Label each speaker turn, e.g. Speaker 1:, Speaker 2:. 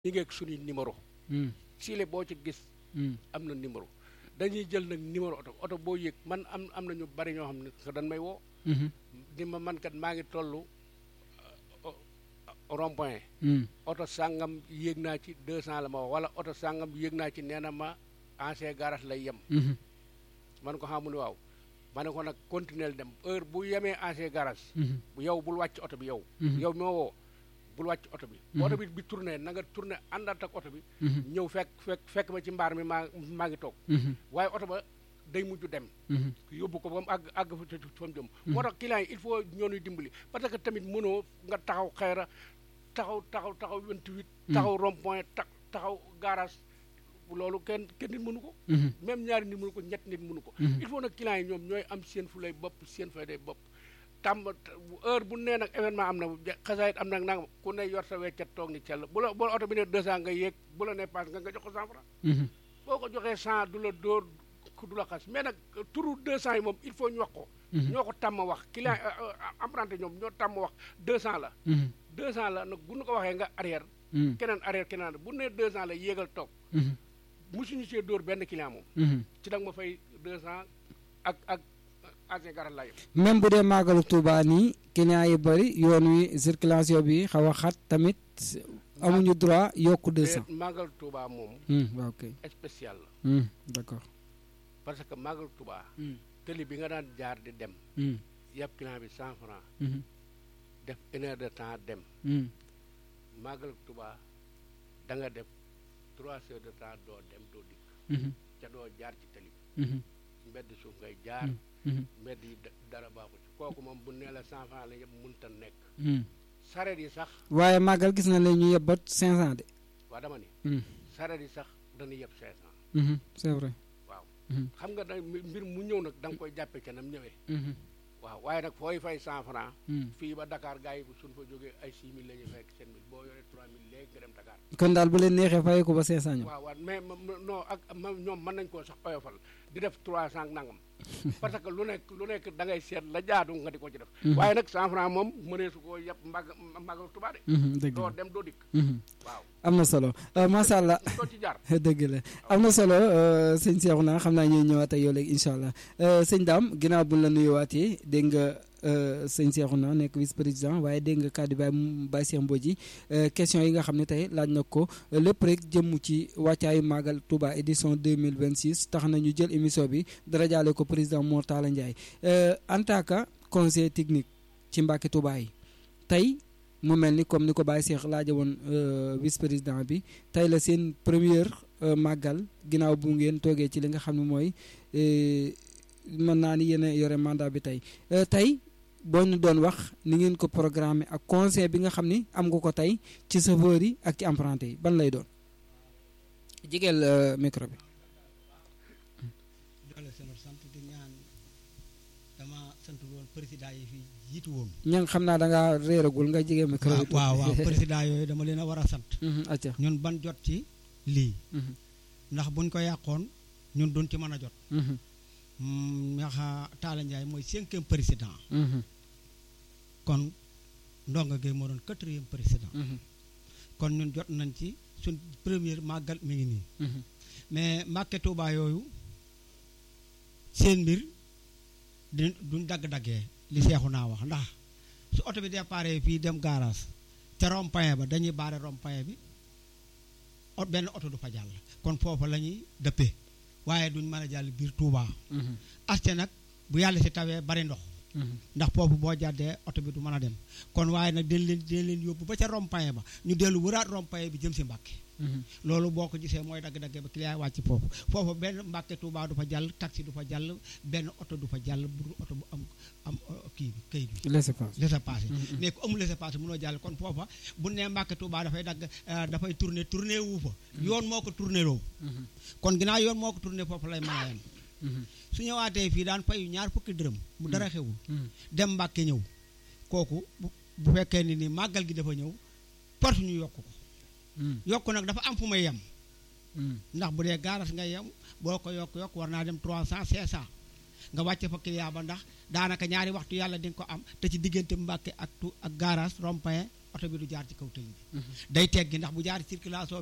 Speaker 1: ñi ngeeg suñuy numéro siile boo ci gis am na numéro dañuy jël nag numéro oto oto boo yëg man am am na ñu bari ñoo xam ne dañ may woo di ma man kat maa ngi toll rond point oto sàngam yéeg naa ci deux cent la ma wax wala oto sàngam yéeg naa ci nee na ma ancien garage lay yem man ko xamu ne waaw ma ne ko nag continuer dem heure bu yemee ancien garage bu yow bul wàcc oto bi yow yow moo woo bul wàcc oto bi oto bi bi tourné na nga tourné àndaat ak oto bi ñëw fekk fekk fekk ma ci mbaar mi maa maa ngi toog waaye oto ba day mujj dem yóbbu ko ba mu àgg àgg fa fa mu jëm moo tax client yi il faut ñoonuy dimbali parce que tamit mënoo nga taxaw xayra taxaw taxaw taxaw 28 taxaw rond point ta taxaw garage loolu kenn kenn nit mënu ko même ñaari nit mënu ko ñett nit mënu ko il faut nag client yi ñoom ñooy am seen fu lay bopp seen fay day bopp tàmm heure bu nee nag événement am na xasaayit am nag nanga ku ne yor sa weccat toog ni cell bu la bu la oto bi ne deux cent nga yéeg bu la ne passe nga nga jox ko cent franc boo ko joxee cent du la dóor du la xas mais nag turu deux cent yi moom il faut ñu wax ko ñoo ko tàmm wax client emprunté ñoom ñoo tàmm wax deux cent la deux cent la nag bu ñu ko waxee nga arrière keneen arrière keneen bu ne deux cent la yéegal toog musuñu see dóor benn client moom ci da nga ma fay deux cent ak ak ancien garal laa yëpp
Speaker 2: même bu dee màggalu Touba nii client yi bëri yoon wi circulation bi xaw a xat tamit amuñu droit yokk deux cent
Speaker 1: màggal Touba moom
Speaker 2: waaw ok
Speaker 1: spécial la
Speaker 2: d'accord
Speaker 1: parce que màggal Touba tëli bi nga daan jaar di dem yàpp client bi cent franc def une heure de temps dem màggal Touba da nga def trois heures de temps doo dem doo dikk ca doo jaar ci tëli mbedd suuf ngay jaar mbedd yi dara baaxu ci kooku moom bu nee la cent franc la yëpp mënta nekk sareet yi sax
Speaker 2: waaye màggal gis na leen ñu yeb ba cinq cent de
Speaker 1: waa dama ni sareet yi sax dana yeb cinq cent
Speaker 2: c'est vrai
Speaker 1: waaw xam nga da mbir mu ñëw nag da nga koy jàppe ca nam ñëwee waaw waaye nag fooy fay cent franc fii ba Dakar gars yi suñ fa jógee ay six mille la ñuy fekk sept mille boo yoree trois mille léegi nga dem Dakar
Speaker 2: kon daal bu leen neexee fay ko ba cinq cent ñoom
Speaker 1: waaw waaw mais non ak ñoom mën nañ koo sax oyofal di def trois cent nangam parce que lu nekk lu nekk da ngay seet la jaadu nga di ko ci def waaye nag cent franc moom mënee su koo yëpp mbag mbagal Tuubaa de doo dem doo dikk waaw
Speaker 2: am na solo macha allah
Speaker 1: doo ci jaar
Speaker 2: dëgg la am na solo sëñ Cheikhouna xam naa ñuy ñëwaat ak yow léegi incha allah sëñ Dame ginnaaw buñ la nuyuwaatee dégg nga sëñ Cheikhouna nekk vice président waaye dégg nga kàddu baay Baye Cheikh Mbodji question yi nga xam ne tey laaj na ko lépp rek jëm ci wàccaayu Magal Touba édition 2026 tax na ñu jël émission bi dara jaale ko président Mor Talla Ndiaye en tant que conseiller technique ci Mbàkke Touba yi tey mu mel ni comme ni ko Baye Cheikh laaja woon vice président bi tey la seen première màggal ginnaaw bu ngeen toogee ci li nga xam ne mooy mën naa ni yéen a yore mandat bi tey tey boo ñu doon wax ni ngeen ko programmé ak conseil bi nga xam ni am nga ko tey ci chauffeur yi ak ci emprunté yi ban lay doon jigeel micro bi
Speaker 3: doole sama sant di ñaan dama sant woon président yi fi jiitu woon
Speaker 2: ña nga xam naa da ngaa réeragul nga jigee micro bi
Speaker 3: waaw waaw président yooyu dama leen a war a sant
Speaker 2: acca
Speaker 3: ñun ban jot ci lii ndax buñ ko yàqoon ñun duñ ci mën a jot ndax Talla Ndiaye mooy cinquième président kon ndongo Gueye moo doon quatrième président kon ñun jot nañ ci suñ première màggal mi ngi nii mais Mbàkke Tuubaa yooyu seen mbir di duñ dagg-daggee li seexu naa wax ndax su oto bi déparé fii dem garage te rond-point ba dañuy baare rond-point bi benn oto du fa jàll kon foofu la ñuy dëppee waaye duñ mën a jàll biir Touba. aste nag bu yàlla si tawee bari ndox ndax foofu boo jàddee oto bi du mën a dem kon waaye nag dañ leen dañ leen yóbbu ba ca rond-point ba ñu dellu wëraat rond-point bi jëm si Mbàkke loolu boo ko gisee mooy dagg-dagge ba client wàcc foofu foofu benn Mbàkke Touba du fa jàll taxi du fa jàll benn oto du fa jàll bu oto bu am am kii bi këyit bi
Speaker 2: laissez-passer
Speaker 3: laissez-passer mais ku amul laissez-passer mënoo jàll kon foofa bu nee Mbàkke Touba dafay dagg dafay tourner tourner wu fa yoon moo ko tourner loo kon ginnaaw yoon moo ko tourner foofu lay mën a yem su ñëwaatee fii daan fayu ñaar fukki dërëm bu dara xewul dem Mbàkke ñëw kooku bu fekkee ni ni màggal gi dafa ñëw porte ñu yokk ko yokk nag dafa am fu may yem ndax bu dee gaaras ngay yem boo ko yokk yokk war naa dem trois cent cinq cent nga wàcce fa client ba ndax daanaka ñaari waxtu yàlla di nga ko am te ci diggante Mbàkke ak tu ak garage rond-point oto bi du jaar ci kaw tëli bi day teggi ndax bu jaar circulation